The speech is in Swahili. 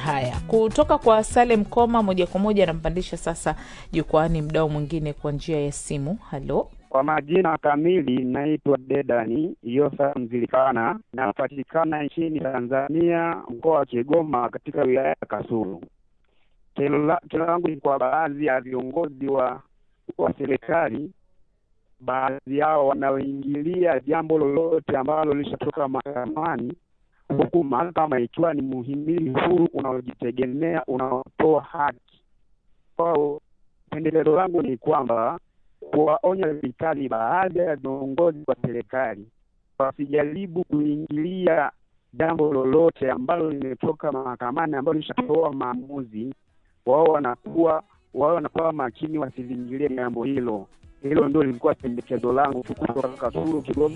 Haya, kutoka kwa Salem Koma moja kwa moja anampandisha sasa jukwani mdao mwingine kwa njia ya simu. Halo, Kwa majina kamili naitwa Dedani Yosa Mzilikana, napatikana nchini Tanzania, mkoa wa Kigoma, katika wilaya ya Kasulu. Kero la- kero langu ni kwa baadhi ya viongozi wa wa serikali, baadhi yao wanaoingilia jambo lolote ambalo lishatoka mahakamani, huku mahakama ikiwa ni muhimili huru unaojitegemea unaotoa haki kwao. Pendeleo langu ni kwamba kuwaonya vikali baadhi ya viongozi wa serikali wasijaribu kuingilia jambo lolote ambalo limetoka mahakamani ambalo lishatoa maamuzi. Wao wanakuwa wao wanakuwa makini, wasilingilie jambo hilo. Hilo ndio lilikuwa pendekezo langu tu kutoka Kasulu, Kigoma.